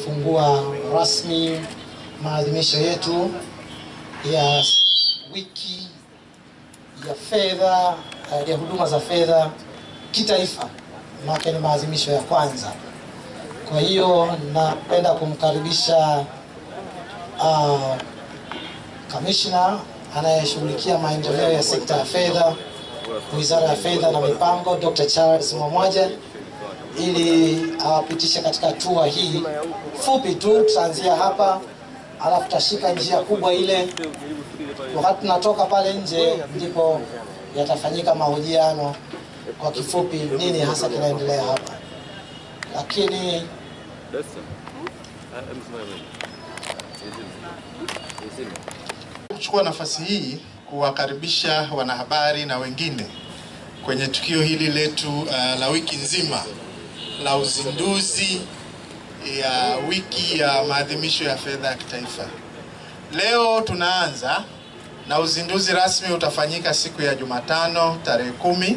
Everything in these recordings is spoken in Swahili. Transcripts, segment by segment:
kufungua rasmi maadhimisho yetu ya wiki ya fedha eh, ya huduma za fedha kitaifa, maana ni maadhimisho ya kwanza. Kwa hiyo napenda kumkaribisha uh, kamishna anayeshughulikia maendeleo ya sekta ya fedha, Wizara ya Fedha na Mipango, Dr. Charles Mwamwaja ili awapitishe katika hatua hii fupi tu. Tutaanzia hapa, alafu tutashika njia kubwa ile. Wakati tunatoka pale nje, ndipo yatafanyika mahojiano kwa kifupi, nini hasa kinaendelea hapa, lakini kuchukua nafasi hii kuwakaribisha wanahabari na wengine kwenye tukio hili letu uh, la wiki nzima la uzinduzi ya wiki ya maadhimisho ya fedha ya kitaifa. Leo tunaanza na uzinduzi rasmi utafanyika siku ya Jumatano tarehe kumi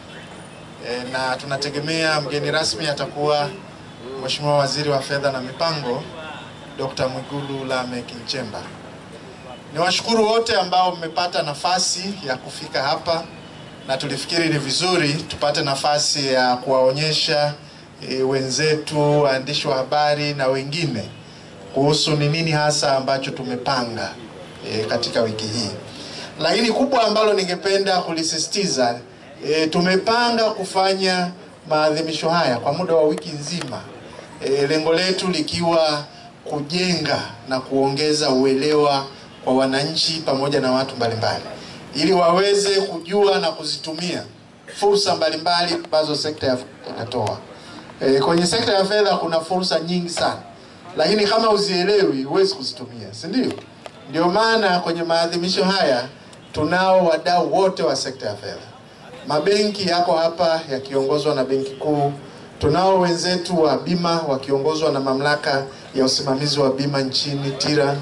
e, na tunategemea mgeni rasmi atakuwa Mheshimiwa Waziri wa Fedha na Mipango Dr. Mwigulu Lameck Nchemba. Niwashukuru wote ambao mmepata nafasi ya kufika hapa na tulifikiri ni vizuri tupate nafasi ya kuwaonyesha e, wenzetu waandishi wa habari na wengine kuhusu ni nini hasa ambacho tumepanga e, katika wiki hii. Lakini kubwa ambalo ningependa kulisisitiza e, tumepanga kufanya maadhimisho haya kwa muda wa wiki nzima e, lengo letu likiwa kujenga na kuongeza uelewa kwa wananchi pamoja na watu mbalimbali ili waweze kujua na kuzitumia fursa mbalimbali ambazo sekta ya fedha inatoa. E, kwenye sekta ya fedha kuna fursa nyingi sana, lakini kama uzielewi huwezi kuzitumia, si ndio? Ndio maana kwenye maadhimisho haya tunao wadau wote wa sekta ya fedha. Mabenki yako hapa yakiongozwa na Benki Kuu, tunao wenzetu wa bima wakiongozwa na mamlaka ya usimamizi wa bima nchini TIRA.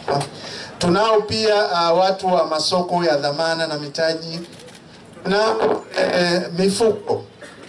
Tunao pia uh, watu wa masoko ya dhamana na mitaji na eh, mifuko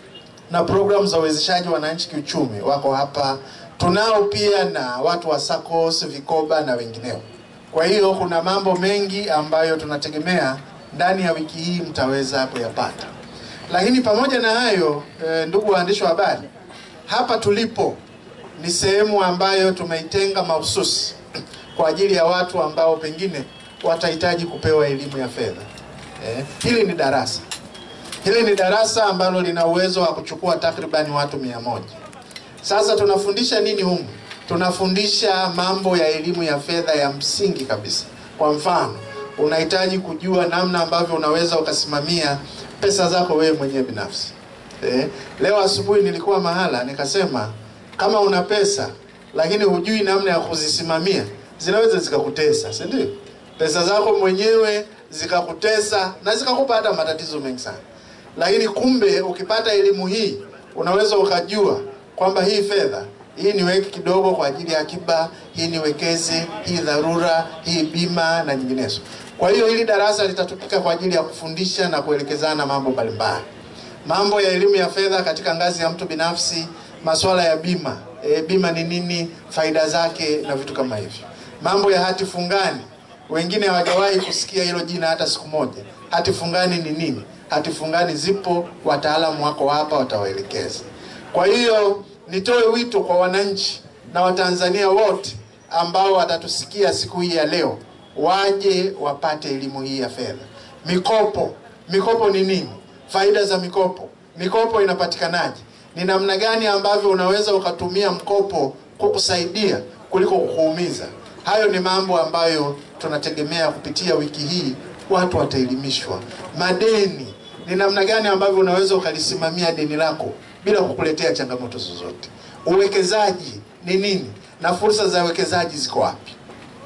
na programu za uwezeshaji wananchi kiuchumi wako hapa. Tunao pia na watu wa SACCOS, vikoba na wengineo. Kwa hiyo kuna mambo mengi ambayo tunategemea ndani ya wiki hii mtaweza kuyapata. Lakini pamoja na hayo eh, ndugu waandishi wa habari, hapa tulipo ni sehemu ambayo tumeitenga mahususi kwa ajili ya watu ambao pengine watahitaji kupewa elimu ya fedha. Eh, hili ni darasa hili ni darasa ambalo lina uwezo wa kuchukua takribani watu mia moja. Sasa tunafundisha nini humu? Tunafundisha mambo ya elimu ya fedha ya msingi kabisa. Kwa mfano, unahitaji kujua namna ambavyo unaweza ukasimamia pesa zako wewe mwenyewe binafsi. Eh, leo asubuhi nilikuwa mahala nikasema, kama una pesa lakini hujui namna ya kuzisimamia zinaweza zikakutesa, si ndio? Pesa zako mwenyewe zikakutesa na zikakupa hata matatizo mengi sana. Lakini kumbe ukipata elimu hii unaweza ukajua kwamba hii fedha hii niweke kidogo kwa ajili ya akiba, hii niwekeze, hii dharura, hii bima na nyinginezo. Kwa hiyo hili darasa litatumika kwa ajili ya kufundisha na kuelekezana mambo mbalimbali, mambo ya elimu ya fedha katika ngazi ya mtu binafsi, masuala ya bima e, bima ni nini, faida zake na vitu kama hivyo, mambo ya hati fungani. Wengine hawajawahi kusikia hilo jina hata siku moja. Hati fungani ni nini? Hati fungani zipo, wataalamu wako hapa, watawaelekeza. Kwa hiyo nitoe wito kwa wananchi na Watanzania wote ambao watatusikia siku hii ya leo, waje wapate elimu hii ya fedha. Mikopo, mikopo ni nini? Faida za mikopo, mikopo inapatikanaje? Ni namna gani ambavyo unaweza ukatumia mkopo kukusaidia kuliko kukuumiza? Hayo ni mambo ambayo tunategemea kupitia wiki hii watu wataelimishwa. Madeni, ni namna gani ambavyo unaweza ukalisimamia deni lako bila kukuletea changamoto zozote. Uwekezaji ni nini na fursa za uwekezaji ziko wapi?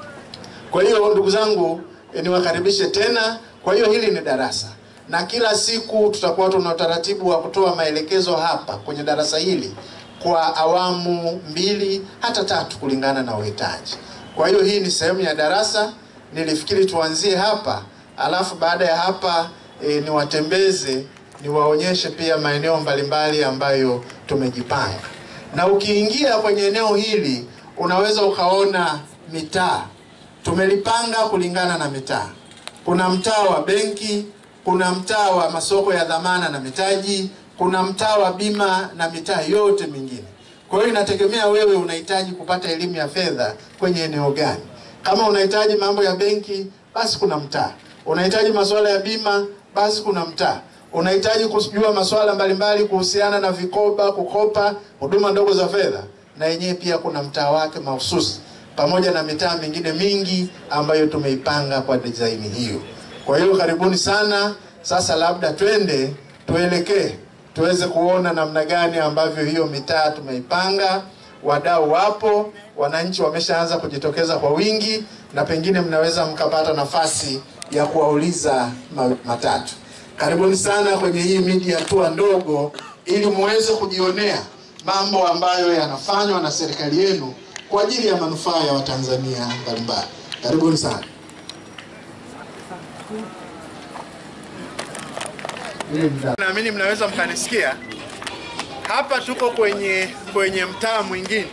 Kwa hiyo ndugu zangu, eh, niwakaribishe tena. Kwa hiyo hili ni darasa, na kila siku tutakuwa tuna utaratibu wa kutoa maelekezo hapa kwenye darasa hili kwa awamu mbili hata tatu kulingana na uhitaji. Kwa hiyo hii ni sehemu ya darasa, nilifikiri tuanzie hapa, alafu baada ya hapa e, niwatembeze niwaonyeshe pia maeneo mbalimbali ambayo tumejipanga, na ukiingia kwenye eneo hili unaweza ukaona mitaa tumelipanga kulingana na mitaa. Kuna mtaa wa benki, kuna mtaa wa masoko ya dhamana na mitaji, kuna mtaa wa bima na mitaa yote mingine. Kwa hiyo inategemea wewe unahitaji kupata elimu ya fedha kwenye eneo gani. Kama unahitaji mambo ya benki, basi kuna mtaa. Unahitaji masuala ya bima, basi kuna mtaa. Unahitaji kujua masuala mbalimbali kuhusiana na vikoba, kukopa, huduma ndogo za fedha, na yenyewe pia kuna mtaa wake mahususi, pamoja na mitaa mingine mingi ambayo tumeipanga kwa design hiyo. Kwa hiyo karibuni sana. Sasa labda twende tuelekee tuweze kuona namna gani ambavyo hiyo mitaa tumeipanga. Wadau wapo, wananchi wameshaanza kujitokeza kwa wingi, na pengine mnaweza mkapata nafasi ya kuwauliza ma- matatu. Karibuni sana kwenye hii media tour ndogo, ili muweze kujionea mambo ambayo yanafanywa na serikali yenu kwa ajili ya manufaa ya Watanzania mbalimbali. Karibuni sana. Naamini mnaweza mkanisikia. Hapa tuko kwenye kwenye mtaa mwingine,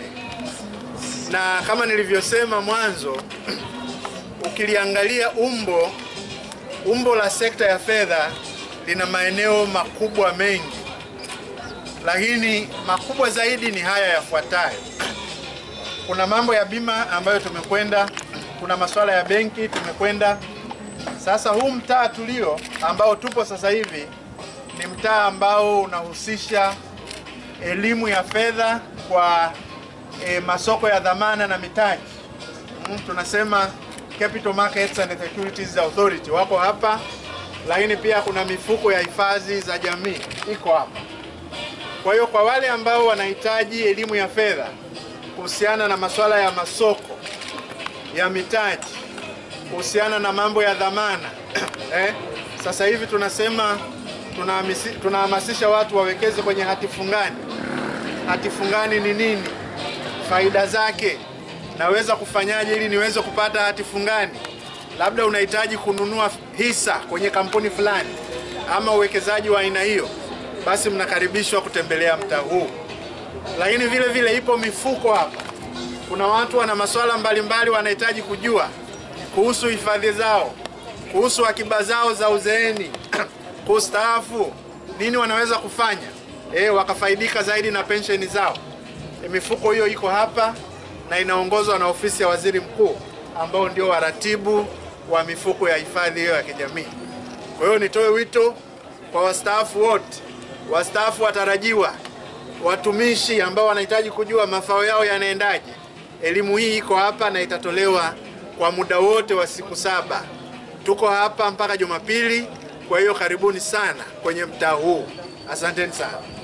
na kama nilivyosema mwanzo, ukiliangalia umbo umbo la sekta ya fedha lina maeneo makubwa mengi, lakini makubwa zaidi ni haya yafuatayo. Kuna mambo ya bima ambayo tumekwenda, kuna masuala ya benki tumekwenda. Sasa huu mtaa tulio ambao tupo sasa hivi ni mtaa ambao unahusisha elimu ya fedha kwa e, masoko ya dhamana na mitaji. Mm, tunasema Capital Markets and Securities Authority wako hapa, lakini pia kuna mifuko ya hifadhi za jamii iko hapa. Kwa hiyo kwa wale ambao wanahitaji elimu ya fedha kuhusiana na masuala ya masoko ya mitaji, kuhusiana na mambo ya dhamana eh, sasa hivi tunasema tunahamisi- tunahamasisha watu wawekeze kwenye hati fungani. Hati fungani ni nini? Faida zake, naweza kufanyaje ili niweze kupata hati fungani? Labda unahitaji kununua hisa kwenye kampuni fulani ama uwekezaji wa aina hiyo, basi mnakaribishwa kutembelea mtaa huu. Lakini vile vile ipo mifuko hapa. Kuna watu wana masuala mbalimbali wanahitaji kujua kuhusu hifadhi zao, kuhusu akiba zao za uzeeni, kustaafu, nini wanaweza kufanya e, wakafaidika zaidi na pensheni zao. E, mifuko hiyo iko hapa na inaongozwa na ofisi ya waziri mkuu ambao ndio waratibu wa mifuko ya hifadhi hiyo ya kijamii. Kwa hiyo nitoe wito kwa wastaafu wote, wastaafu watarajiwa, watumishi ambao wanahitaji kujua mafao yao yanaendaje. Elimu hii iko hapa na itatolewa kwa muda wote wa siku saba. Tuko hapa mpaka Jumapili. Kwa hiyo karibuni sana kwenye mtaa huu. Asanteni sana.